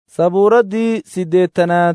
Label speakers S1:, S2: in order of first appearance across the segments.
S1: sabuuraddii siddeetanaad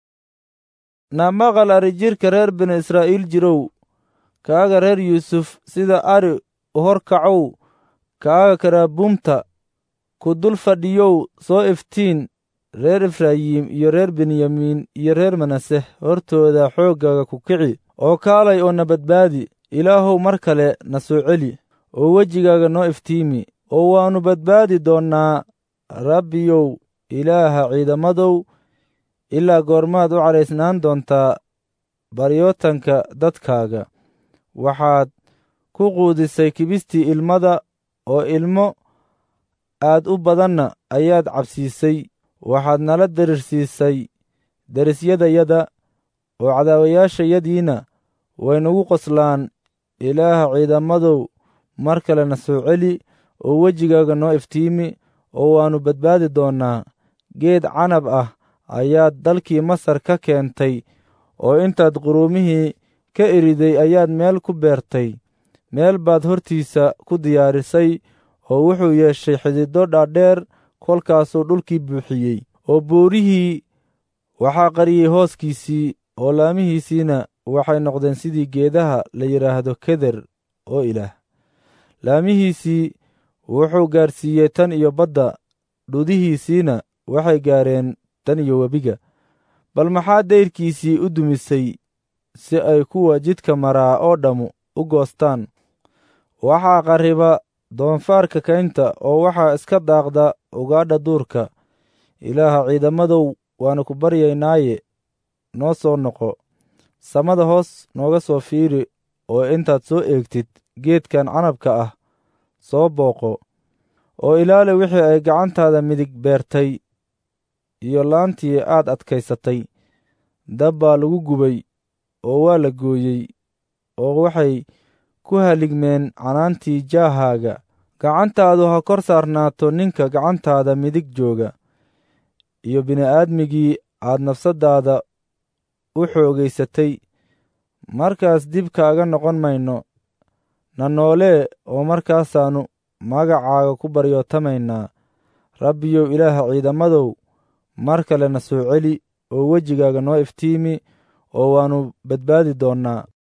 S1: na maqal arijirka reer binu israa'iil jirow kaaga reer yuusuf sida ari u hor kacow kaaga karaabuumta ku dul fadhiyow soo iftiin reer efraayim iyo reer benyamiin iyo reer manase hortooda xooggaaga ku kici oo kaalay oo na badbaadi ilaahow mar kale na soo celi oo wejigaaga noo iftiimi oo waannu badbaadi doonnaa rabbiyow ilaaha ciidamadow ilaa goormaad u cadhaysnaan doontaa baryootanka dadkaaga waxaad ku quudisay kibistii ilmada oo ilmo aad u badanna ayaad cabsiisay waxaad nala darirsiisay derisyadayada oo cadaawayaashayadiina way nagu qoslaan ilaaha ciidamadow mar kale na soo celi oo wejigaaga noo iftiimi oo waannu badbaadi doonnaa geed canab ah ayaad dalkii masar ka keentay oo intaad quruumihii ka eriday ayaad meel ku beertay meel baad hortiisa ku diyaarisay oo wuxuu yeeshay xididdo dhaadheer kolkaasuu dhulkii buuxiyey oo buurihii waxaa qariyey hooskiisii oo laamihiisiina waxay noqdeen sidii geedaha la yidhaahdo keder oo ilaah laamihiisii wuxuu gaadhsiiyey tan iyo badda dhudihiisiina waxay gaareen tan iyo webiga bal maxaa dayrkiisii u dumisay si ay kuwa jidka maraa oo dhammu u goostaan waxaa qarriba doonfaarka kaynta oo waxaa iska daaqda ugaadha duurka ilaaha ciidamadow waannu ku baryaynaaye noo soo noqo samada hoos nooga soo fiiri oo intaad soo eegtid geedkan canabka ah soo booqo oo ilaali wixii ay gacantaada midig beertay iyo laantii aad adkaysatay dab baa lagu gubay oo waa la gooyey oo waxay ku haligmeen canaantii jaahaaga gacantaadu ha kor saarnaato ninka gacantaada midig jooga iyo bini'aadmigii aad nafsaddaada u xoogaysatay markaas dib kaaga noqon mayno na noolee oo markaasaannu magacaaga ku baryootamaynaa rabbiyow ilaaha ciidamadow mar kale na soo celi oo wejigaaga noo iftiimi oo waannu badbaadi doonnaa